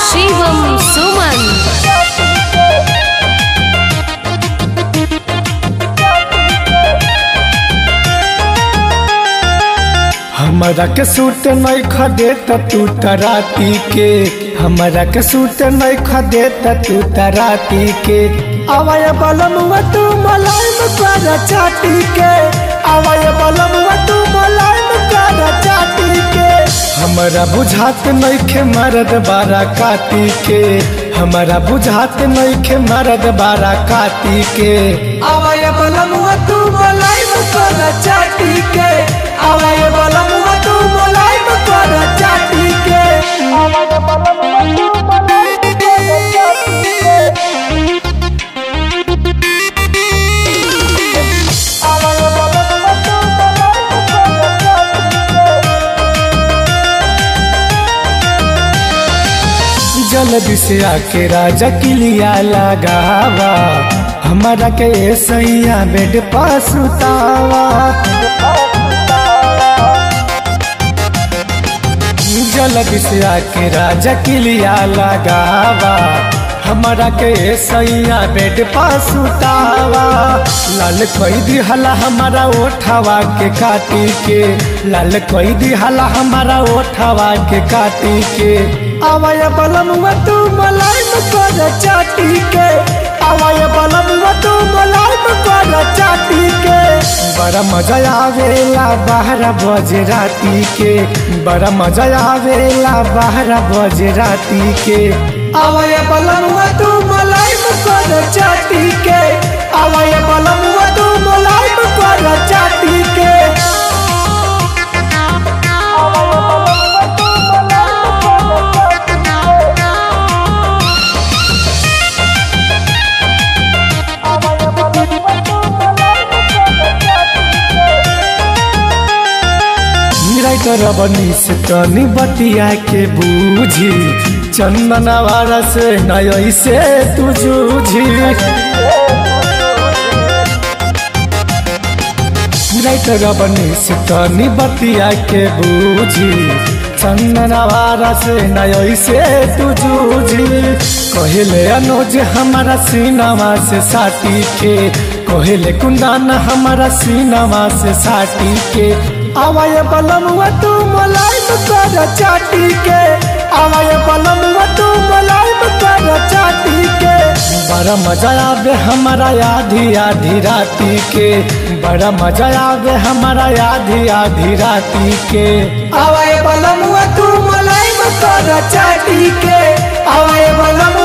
शिवम सुमन हमरा के सूट नहीं खदे त तू तराती के हमरा के सूट नहीं खदे त तू तराती के आवाय बलम तू मलाइम कर चाटी के आवाय बलम तू मलाइम कर चाटी के हमरा बुझात नहीं खे मरद बारा काटी के हमरा बुझात नहीं खे मरद बारा काटी के आवाय बलम तू मलाइम कर चाटी के आवाय बलम तू मलाइम कर चाटी के आवाय बलम तू मलाइम कर चाटी के आवाय बलम तू मलाइम कर चाटी के जल्दी से आके राजा किलिया लगावा हमारा के सैया बेड पास उतावा जल्दी से आके राजा किलिया लगावा हमारा के सैया बेड पास उतावा लाल कोई दी हला हमारा ओठावा के काटी के लाल कोई दी हला हमारा ओठावा के काटी के आवाय बलम तू मलाइम कर चाटी के आवाय बलम तू मलाइम कर चाटी के बड़ा मजा आवेला बारह बजे राती के बड़ा मजा आवेला बारह बजे राती के आवाय बलम तू मलाइम कर चाटी के आवाय बलम तू मलाइम कर चाटी के राइटर बनी से तनी बतिया के बूझी चंदना वाला से नय से तू जूझी राइटर बनी से तनी बतिया के बूझी चंदना वाला से नय से तू जूझी कहले अनुज हमारा सीनावा से साटी के कहले कुंदन हमारा सीनावा से साटी के आवाय बलम तू मलाइम कर चाटी के आवाय बलम तू मलाइम कर चाटी के बड़ा मजा आवे हमारा आधी आधी राती के बड़ा मजा आवे हमारा आधी आधी राती के आवाय बलम तू मलाइम कर चाटी के आवाय बलम